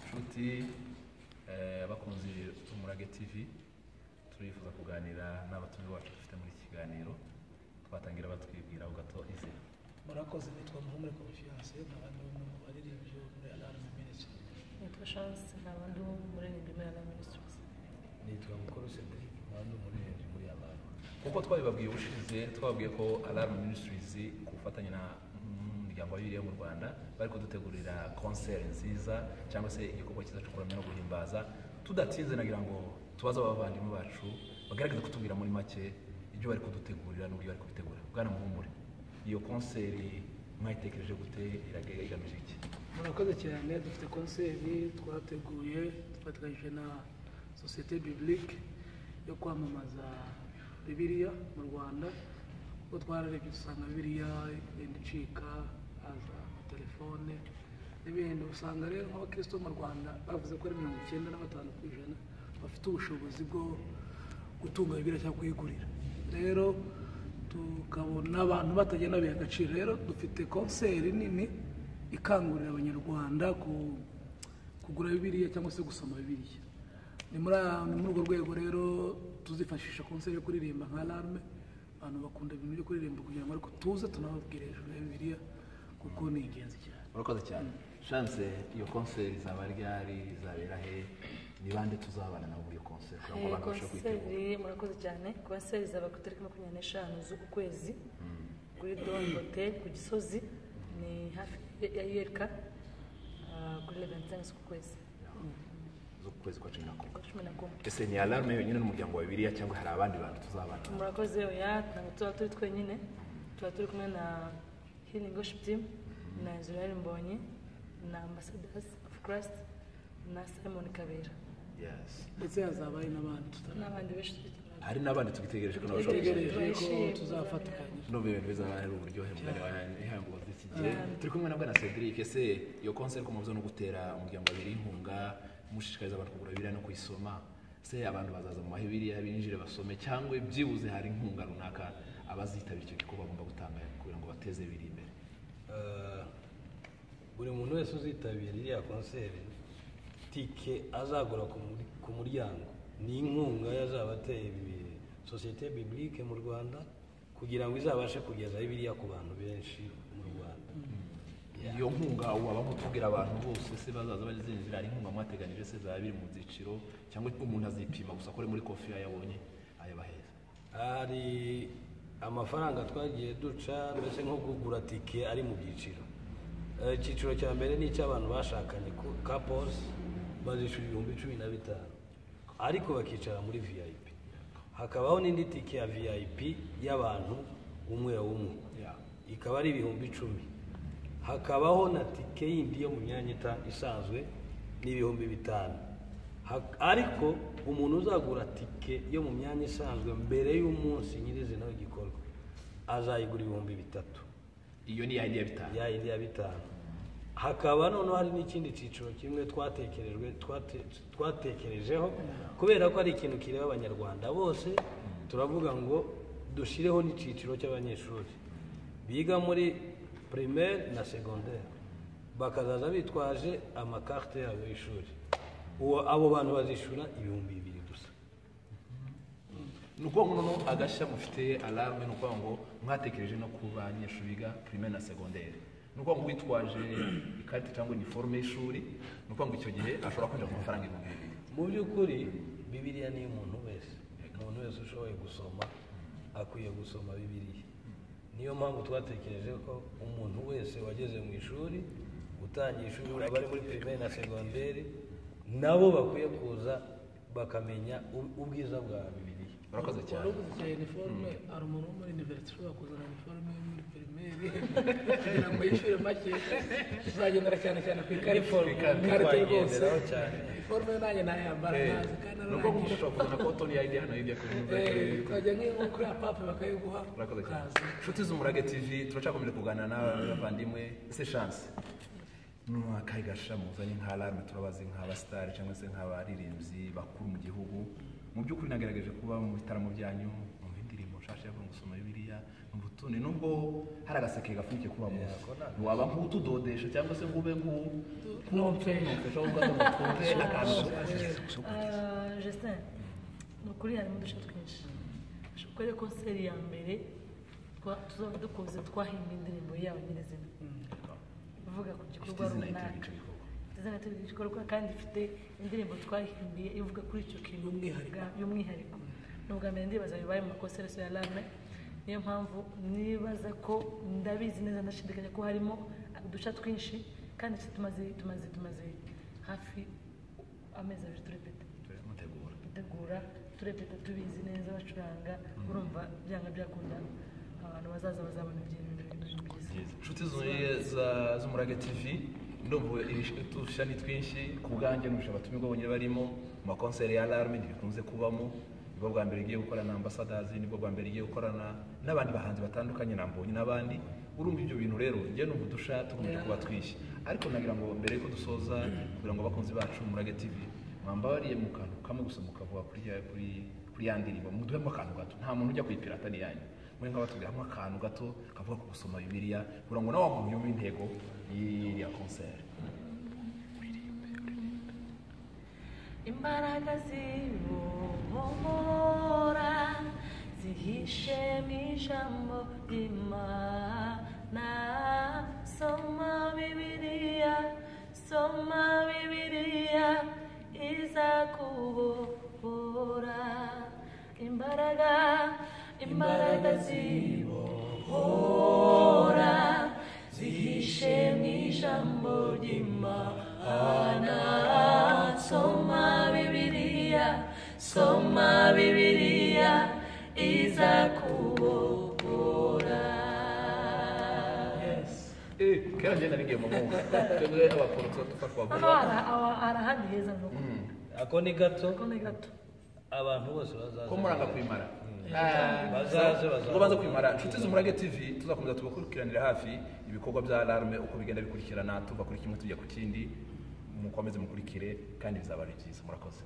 inshuti eh, abakunzi b'umurage tv turifuza kuganira n'abatumiwe bacu dufite muri iki kiganiro twatangira batwibwira gato izina murakoze nitwa muhumure confiance nkabandi bamwe mu baririmbyi bo muri alarm ministry nitwa chance n'abandi bo muri nimera ministries nitwa mukuru cedric mpande umuririmbyi muri abantu kuko twabibabwiye ubushize twababwiye ko alarm ministries ku bufatanye na umuryango wa bibiliya mu rwanda bari kudutegurira konseri nziza cyangwa se igikorwa cyiza cyo kuramya no guhimbaza tudatinze nagira ngo tubaze abavandimwe bacu bagaragaze kutubwira muri make ibyo bari kudutegurira n'uburyo bari kubitegura bwana muhumure iyo konseri mwayitekereje gute irage- igamije iki murakoze cyane dufite konseri twateguye dufatanyije na sosiyete biblique yo kwamamaza bibiliya mu rwanda kuko twararebye dusanga bibiliya igenda icika haza amatelefone n'ibindi usanga rero nk'abakristo mu rwanda bavuze ko ari mirongo icyenda na batanu ku ijana bafite ubushobozi bwo gutunga bibiliya cyangwa kuyigurira rero tukabona abantu batagenda biha agaciro rero dufite konseri nini ikangurira abanyarwanda ku- kugura bibiliya cyangwa se gusoma bibiliya ni muri ni muri urwo rwego rero tuzifashisha konseri yo kuririmba nka alarme abantu bakunda ibintu byo kuririmba kugira ngo ariko tuze tunababwire hejuru ya bibiliya kuko ni ingenzi cyane murakoze cyane shanse iyo konseri izaba ryari izabera he ni bande tuzabana nabo muri iyo konseri kugira ngo abantu babashe kwitegura konseri murakoze cyane konseri izaba ku itariki makumyabiri n'eshanu z'uku kwezi kuri don hotel ku gisozi ni hafi ya yereka kuri leventin z'uku kwezi z'ukwezi kwa cumi na kumwe kwa cumi na kumwe ese ni alarme yonyine n'umuryango wa bibiliya cyangwa hari abandi bantu tuzabana nabo? murakoze oya ntabwo tuba turi twenyine tuba turi kumwe na healing worship team na israel mbonye na ambassadors of christ na simon kabera Yes. ndetse hazabaye n'abandi tutari n'abandi benshi turi hari n'abandi tubitegereje ko nabo bashobora kuza. tegereje ko Turishimye. tuzafatikanya no ibintu bizaba ari uburyohe mugari wa ihangu z'iki gihe turi kumwe na bwana Cedric ese iyo konseri ko muvuze no gutera umuryango abiri inkunga mushishikariza abantu kugura bibiliya no kuyisoma se abantu bazaza mu mahibiriya binjire basome cyangwa byibuze hari inkunga runaka abazitabira icyo gikorwa bagomba gutanga kugira ngo bateze biri imbere Eh, buri muntu wese uzitabira iriya konseri tike azagura ku muri- ku muryango ni inkunga yazaba ateye ibi- sosiyete biblike mu rwanda kugira ngo izabashe kugeza biriya ku bantu benshi mu rwanda iyo nkunga waba mutubwira abantu bose se bazaza bazinjira hari inkunga mwateganyije se zaba biri mu byiciro cyangwa umuntu azipima gusa kuri muri kofi yabonye ayabaheza hari amafaranga twagiye duca mbese nko kugura tike ari mu byiciro Eh, icyiciro cya mbere ni icy'abantu bashakanye ku- couples bazishyura ibihumbi cumi na bitanu ariko bakicara muri vip hakabaho n'indi tike ya vip y'abantu umwe umwe Yeah. ikaba ari ibihumbi icumi hakabaho na tike yindi yo mu myanya ita- isanzwe ni ibihumbi bitanu Ha- ariko umuntu uzagura tike yo mu myanya isanzwe mbere y'umunsi nyirizina w'igikorwa azayigura ibihumbi bitatu iyo ni yayindi ya bitanu ya yindi ya bitanu hakaba noneho hari n'ikindi cyiciro kimwe twatekerejwe twate- twatekerejeho kubera ko ari ikintu kireba abanyarwanda bose turavuga ngo dushyireho n'icyiciro cy'abanyeshuri biga muri primaire na secondaire bakazaza bitwaje amakarite yabo y'ishuri Uwo- abo bantu bazishyura ibihumbi bibiri gusa ni ukuvuga ngo noneho agashya mufite alarme ni ukuvuga ngo mwatekereje no ku banyeshuri biga primaire na segonderi ni ukuvuga ngo witwaje ikarita cyangwa iniforume y'ishuri ni ukuvuga ngo icyo gihe ashobora kwinjira ku mafaranga ibihumbi bibiri mu by'ukuri bibiliya ni iy'umuntu wese umuntu wese ushoboye gusoma akwiye gusoma bibiliya niyo mpamvu twatekereje ko umuntu wese wageze mu ishuri utangiye ishuri abari muri pirimeri na segonderi nabo bakwiye kuza bakamenya u- ubwiza bwa bibiliya murakoze cyane warabuze cyane iniforume hari umuntu wo muri univerisite ushobora kuzana iniforume yo muri pirimeri kugira ngo yishyure make tuzagendera cyane cyane ku ikarita Uniform, ikarita rwose twagenderaho cyane. iniforume yo nanjye nayambara ntazi kandi ni ukuvuga ngo arangiye ushobora kuzana koto ni yayindi hano yindi yakoze Eh, tukajya nk'iyo kuri apape bakayiguha murakoze cyane ukaza inshuti z'umurage tv turacyakomeje kuganira n'abavandimwe ese chance n'akahe gasha muzanye nka alarme turabazi nk'abasitari cyangwa se nk'abaririmbyi bakuru mu gihugu mu by'ukuri nagaragaje kuba mu bitaramo byanyu mu ndirimbo nshasha yo gusoma bibiliya mu mbuto ni nubwo hari agaseke gapfundikiye kuri uwo munsi waba nk'utudodesha cyangwa se ngo ube nk'u- Nopfe. nk'ufasha gufata umutumpe akantu jesine ni ukuri harimo uduce twinshi kubera konseri ya mbere twa- tuzaba dukunze twahimbye indirimbo yawe nyirizina ivuga ku gikorwa izina runaka yitwa igikorwa. Ifite izina yitwa igikorwa kandi ifite indirimbo twahimbiye ivuga kuri icyo kintu bwa- y'umwihariko ni ubwa mbere ndibaza bibaye mu makonserasi ya rame niyo mpamvu nibaza ko ndabizi neza ndashidikanya ko harimo uduca twinshi kandi tumaze tumaze tumaze hafi amezi abiri turepeta mutegura dutegura turepeta tubizi neza bacuranga urumva byanga byakunda abantu bazaza bazabona ibintu ibintu byiza inshuti zuzuye za- z'umurage tv ndumva udushami twinshi ku bwanjye nurusha abatumirwa bonyine barimo mu makonseri ya alarme ntibikunze kubamo nibwo bwa mbere igiye gukorana na ambasadazi nibwo bwa mbere igiye gukorana n'abandi bahanzi batandukanye na mbonye n'abandi urumva ibyo bintu rero njye numva udusha tukomeje kuba twinshi ariko nagira ngo mbere yuko dusoza kugira ngo abakunzi bacu umurage tv mwambabariye mu kantu kamwe gusa mukavuga kuri ya- kuri- kuri ya ndirimbo muduhemo akantu gato nta muntu ujya kuyipirata niyanyu muri nkaba tubwiramo akantu gato kavuga ku gusoma bibiliya kugira ngo nawe wamuhe intego y'iriya konseri imbaraga zibohora zihishe mu ijambo ry'imana soma bibiliya soma bibiliya izakubohora imbaraga imbaraga zibohora zihishe mu ijambo ry'imana soma bibiliya soma bibiliya izakubohora kera ngenda n'igihe mu mwuka twebwe abaporoto dupfa hano kubagura hari aho- hari ahandi heza nko ako ni gato ko ni gato abantu bose ko bazaza muranga kwimara bazaze bazaze ngo baze kwimara inshuti z'umurage tv tuzakomeza tubakurikiranira hafi ibikorwa bya alarme uko bigenda bikurikirana tuva kuri kimwe tujya ku kindi mukomeze mukurikire kandi bizaba ari byiza murakoze